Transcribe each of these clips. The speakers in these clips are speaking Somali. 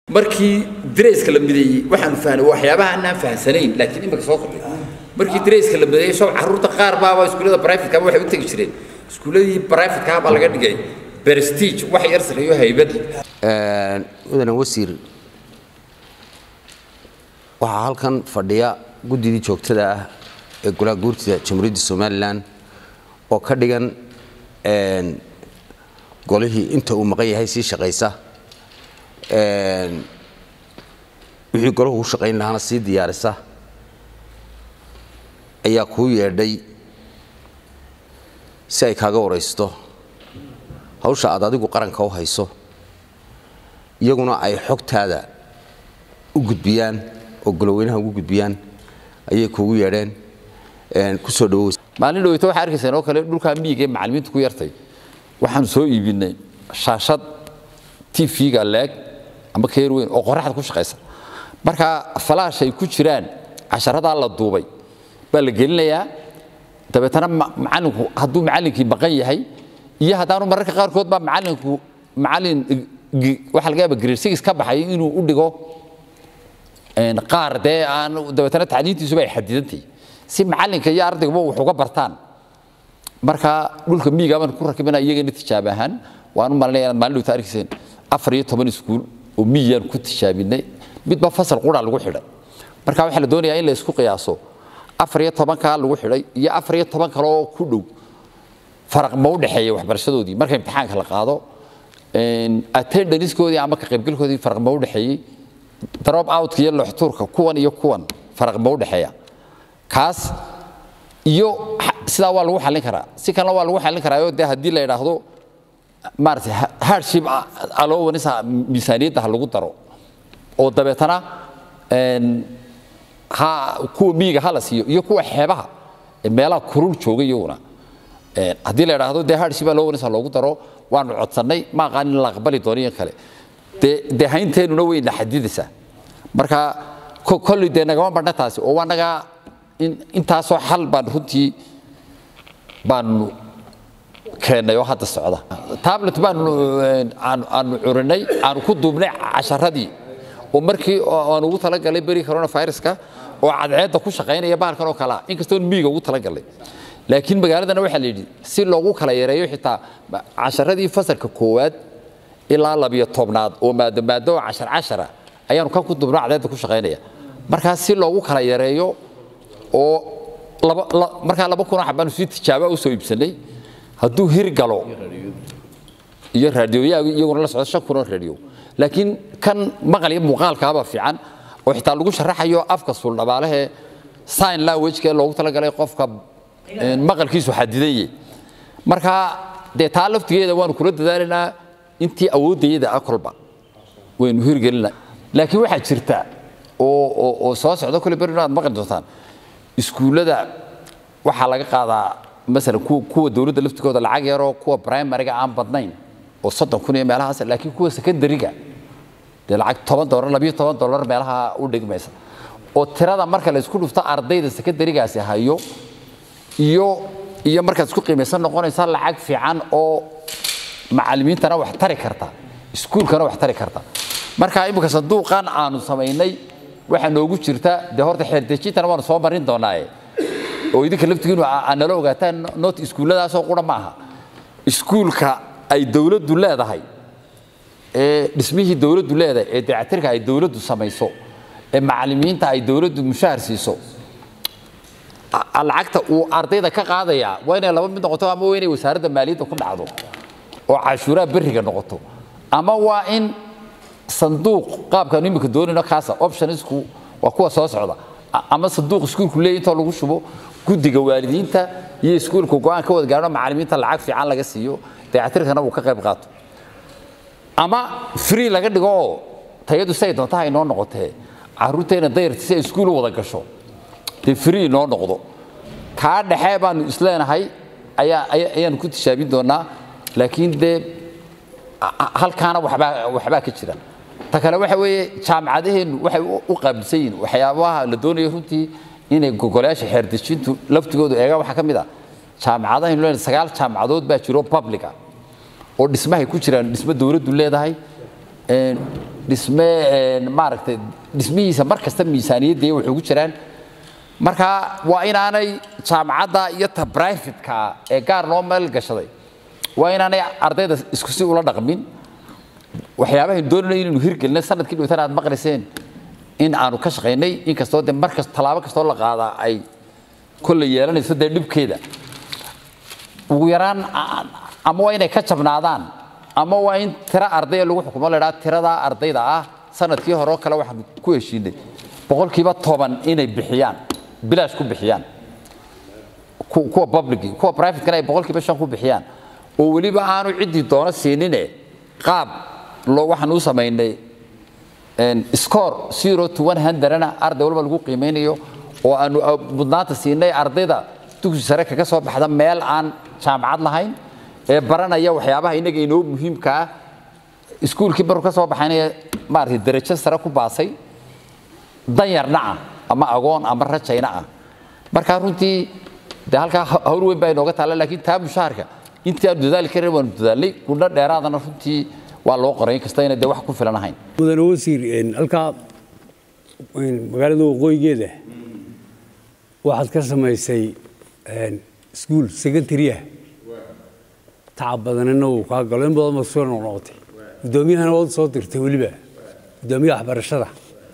markii dareyska la mideeyey waxaanu fahnay waxyaabaha aanaan fahamsanayn laakiin imika soo kordhay markii dareyska la mideeyey soo carruurta qaar baaba iskuullada brifatka waxay u tegi jireen iskuulladii brifatka baa laga dhigay prestige wax yar sareeyo haybad mudane wasiir waxaa halkan fadhiya guddidii joogtada ah ee golaha guurtida jamhuuriyadda somalilan oo ka dhigan golihii inta uu maqan yahay sii shaqaysa wixii golahu u shaqayn lahaana sii diyaarisa ayaa kuu yeedhay si ay kaaga waraysto hawsha aad adigu qaranka u hayso iyaguna ay xogtaada u gudbiyaan oo goloweynaha ugu gudbiyaan ayay kuugu yeedheen ku soo dhawow maalin dhaweyta waxaa arkaysaan oo kale dhulkaa miyiga ee macallimiinta ku yartay waxaanu soo iibinay shaashad tv-ga leeg ama keer weyn oo qoraxda ku shaqaysa marka falaash ay ku jiraan casharadaa la duubay baa la gelinayaa dabeetana macallinku hadduu macallinkii maqan yahay iyo haddaanu mararka qaarkood baa macallinku macallin waxaa laga yaaba grade six ka baxay inuu u dhigo qaar dee aan dabeetana tacliintiisuba ay xadidantahay si macallinka iyo ardayguba wax uga bartaan marka dhulka miyiga baan ku rakibana iyagana tijaab ahaan waan u malinaya inaad maalin dhowta arkayseen afar iyo toban iskuul oo miyiyaan ku tijaabinay midba fasal qura lagu xidhay marka waxaa la doonayaa in la isku qiyaaso afar iyo tobankaa lagu xidhay iyo afar iyo toban kale oo ku dhow faraq ma u dhexeeya waxbarashadoodii marka imtixaanka la qaado attendancekoodii ama ka qaybgalkoodii faraq ma u dhexeeyey drop outka iyo looxtuurka kuwan iyo kuwan faraq ma u dhexeeya kaas iyo sidaa waa lagu xallin karaa si kalena waa lagu xallin karaa dee haddii la yidhaahdo maaragtay hardship allowanisa miisaaniyadda ha lagu daro oo dabeetana ha kuwa miyiga ha la siiyo iyo kuwa xeebaha ee meelaha kurul jooga iyaguna haddii la yidhaahdo dee hardship allowanisa ha loogu daro waanu codsannay ma aqaan in la aqbali doono iyo kale dee dee haynteenuna wayna xadidaysaa marka kolley dee nagama badhna taasi oo waa nagaa intaasoo xal baan runtii baanu keennay oo hadda socda tablet baanu aanu curinay aanu ku duubnay casharadii oo markii aan ugu talagalay beri coronaviruska oo cadceedda ku shaqaynaya bahalkan oo kalea inkastoo miyiga ugu talagalay laakiin magaaladana waxaa la yidhi si loogu kala yareeyo xitaa casharadii fasalka koowaad ilaa labiyo tobnaad oo maadamaado oo cashar cashara ayaanu kan ku duubno cadceedda ku shaqaynaya markaa si loogu kala yareeyo oo markaa laba kun xabaanu si tijaaba u soo iibsanay hadduu hir galo iyo raadiyooyaga iyaguna la socdo shan kunoo raadiyo laakiin kan maqal iyo muuqaalkaaba fiican oo xitaa lagu sharaxayo afka suuldhabaalahe sign language-ka loogu talagalay qofka maqalkiisu xadidanye marka dee taa laftigeeda waanu kula dadaalaynaa intii awooddayada ah kolba waynu hirgelinaa laakiin waxaa jirta oo soo socda kole berino aad maqli doontaan iskuullada waxaa laga qaadaa masalan kuwa dowladda laftigooda lacag yaroo kuwa primariga aan badnayn oo soddon kun iyo meelahaas laakiin kuwa secondariga dee lacag toban dolar labiyo toban dolar meelaha u dhigmaysa oo tirada marka la isku dhufto ardayda secondarigaasi hayo iyo iyo markaad isku qiimaysan noqonaysa lacag fiican oo macallimiintana wax tari karta iskuulkana wax tari karta marka imika sanduuqan aanu samaynay waxaa noogu jirta dee horta xeerdejintana waanu soo marin doonaaye oo idinka laftigiinu nala ogaataan not iskuulladaasoo qura ma aha iskuulka ay dowladdu leedahay ee dhismihii dowladdu leedahay ee dayactirka ay dowladdu samayso ee macallimiinta ay dowladdu mushahar siiso lacagta uu ardayda ka qaadaya waa inay laba mid noqoto ama waa inay wasaaradda maaliyadda ku dhacdo oo cashuuraha berriga noqoto ama waa in sanduuq qaabkaanu imika doonayno kaasa optionsku waa kuwa soo socda ama sanduuq iskuulku leeyahy intoo lagu shubo guddiga waalidiinta iyo iskuulka go-aan ka wada gaadho macallimiinta lacag fiican laga siiyo dayactirkana uu ka qayb qaato ama free laga dhigo oo tayadu say doontaha inoo noqotee carruurteena dayarti si ay iskuul u wada gasho dee free inoo noqdo kaa dhexe baanu isleenahay ayaa ayaanu ku tishaabin doonaa laakiin dee halkaana waxbaa waxbaa ka jira ta kale waxa weeye jaamacadaheennu waxay u qaabilsan yihiin waxyaabaha la doonayo runtii inay gogolayaasha xeerdejintu laftigoodu eegaan waxaa ka mid ah jaamacadahaynu leenahay sagaal jaamacadood baa jiro publica oo dhismahay ku jiraan dhismo dowladdu leedahay dhisme maaragtay dhismihiisa mar kasta miisaaniyadda waxay ugu jiraan marka waa inaanay jaamacadda iyo ta brifatka ee gaar loo meel gashaday waa inaanay ardayda isku si ula dhaqmin waxyaabahan doonayno inaynu hirgelino sanadkii dhowtaan aad maqlayseen in aanu ka shaqaynay inkastoo de mar kasta tallaabo kastoo la qaadaa ay kolley yeelanayso dee dhibkeeda ugu yaraan ama waa inay ka jabnaadaan ama waa in tiro ardaya lagu xukumo la idhaha tiradaa ardayda ah sanadkii hore oo kale waxaan ku heshiinay boqolkiiba toban inay bixiyaan bilaash ku bixiyaan kuwa public kuwa privatekana ay boqolkiiba shan ku bixiyaan oo weliba aanu ciddii doono siinine qaab waxaan u samaynay score zero to one hundredna arday walba lagu qiimeynayo oo aanu mudnaanta siinay ardayda dugsi sare kaga soo baxda meel aan jaamacad lahayn ee baranaya waxyaabaha innaga inoo muhiimka ah iskuulkii maruu ka soo baxaynaya maaragtay darajo sare ku baasay danyarna ah ama agoon ama rajayna ah markaa runtii de halkaa hawl weyn baa inooga taalla laakiin taa mushaharka intii aanu dadaali karin waanu dadaalnay gudho dheeraadana runtii waa loo qoray inkasta inay dee wax ku filan ahayn mudane wasiir halkaa magaalada waqooyigeeda waxaad ka samaysay iskuul secondary ah tacab badanina uu kaa galo in badan baad soo noqnoqotay guddoomiyahana waad soo dirtay weliba guddoomiyaha waxbarashada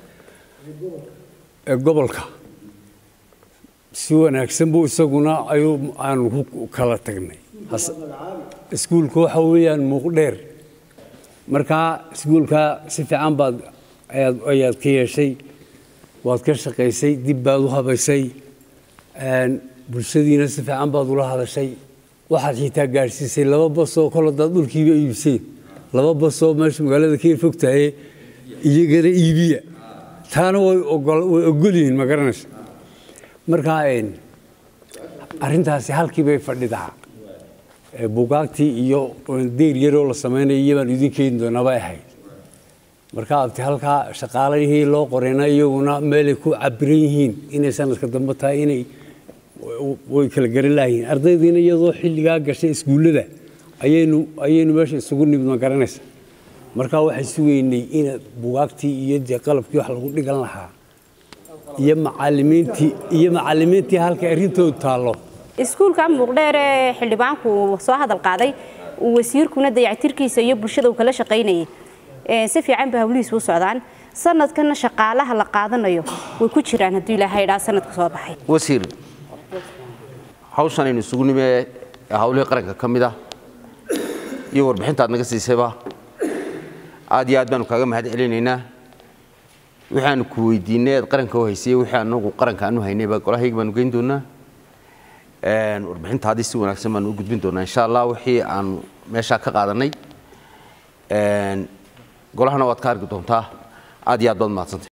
ee gobolka si wanaagsan buu isaguna ayuu aanu ku kala tagnay iskuulka waxa weeyaan muuqdheer markaa iskuulka si fiican baad ayaad ka yeeshay waad ka shaqaysay dib baad u habaysay bulshadiina si fiican baad ula hadashay waxaad xitaa gaadhsiisay laba basoo kol hadaad dhulkiiba iibseen laba basoo meesha magaalada ka fogtahay iyagana iibiya taana way ogol yihiin ma garanaysa markaa arrintaasi halkii bay fadhidaa bugaagtii iyo deyr yaroo la samaynaya iyabaan idin keeni doonaa bay ahayd marka abti halkaa shaqaalihii loo qorayna iyaguna meelay ku cabiran yihiin inay sanadka dambe tahay inay way kala garan laayihiin ardaydiina iyadoo xilligaa gashay iskuullada ayaynu ayaynu meesha isugu nimid ma garanaysa marka waxay sugaynay in bugaagtii iyo dee qalabkii wax lagu dhigan lahaa iyo macalimiintii iyo macalimiintii halka arrintoodu taallo iskuulka muuqdheer ee xildhibaanku soo hadal qaaday wasiirkuna dayactirkiisa iyo bulshada uu kala shaqaynayay si fiican ba hawlihiisu u socdaan sanadkana shaqaalaha la qaadanayo way ku jiraan hadduu ilaahay idhaa sanadka soo baxay wasiir hawshan aynu isugu nime ee hawlihii qaranka ka mid ah iyo warbixinta aad naga siisayba aad iyo aad baanu kaaga mahad celinaynaa waxaanu ku weydiinay aad qaranka u haysay wixii anagu qaranka aanu haynay baa golahayga baanu geyn doonaa warbixinta haddii si wanaagsan baanu u gudbin doonaa insha allah wixii aanu meeshaa ka qaadanay golahana waad ka arki doontaa aad iyo aad baad mahadsantay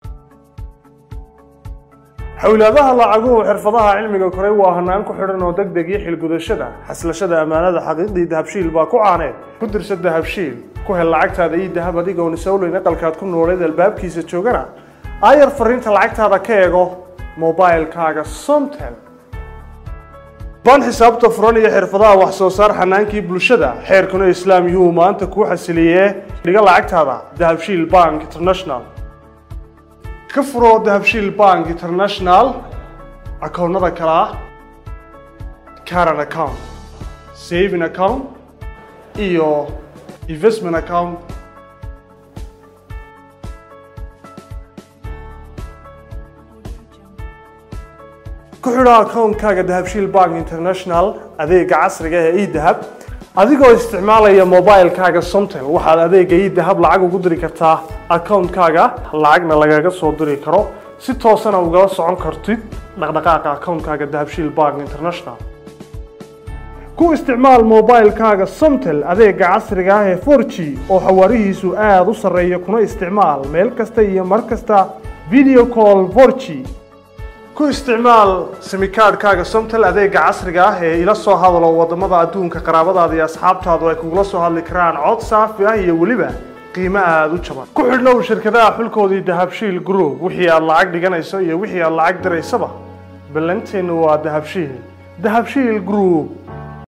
xawlaadaha lacaguhu xirfadaha cilmiga koray waa hanaan ku xidhan oo degdeg iyo xilgudashada xaslashada ammaanada xaqiiqdii dahabshiil baa ku caaneed ku dirsa dahabshiil ku hel lacagtaada iyo dahab adigoon isowleyn aqalkaad ku nooleed albaabkiisa joogana aayar fariinta lacagtaada ka eego mobilkaaga somtel baan xisaabta furan iyo xirfadaha wax soo saar xanaankii bulshada xeerkuna islaam yuhuu maanta kuu xasiliyee dhiga lacagtaada dahabshiil bank international ka furo dahabshiil bank international akoonnada kale ah caran account saving account iyo investment account ku xidho akoonkaaga dahabshiil bank international adeega casriga ee edahab adigoo isticmaalaya mobilkaaga somtel waxaad adeega edahab lacag ugu diri kartaa akoonkaaga lacagna lagaga soo diri karo si toosana ugala socon kartid dhaqdhaqaaqa akoonkaaga dahabshiil bank international ku isticmaal mobilkaaga somtel adeega casriga ah ee 4g oo xawaarihiisu aada u sarreeya kuna isticmaal meel kasta iyo mar kasta video call 4g ku isticmaal simikaadhkaaga somtel adeega casriga ah ee ila soo hadalo wadamada adduunka qaraabadaada iyo asxaabtaadu ay kugula soo hadli karaan cod saafi ah iyo weliba qiimo aada u jaban ku xidhnow shirkadaha xulkoodii dahabshiil group wixii aad lacag dhiganayso iyo wixii aad lacag diraysaba ballanteennu waa dahabshiil dahabshiil group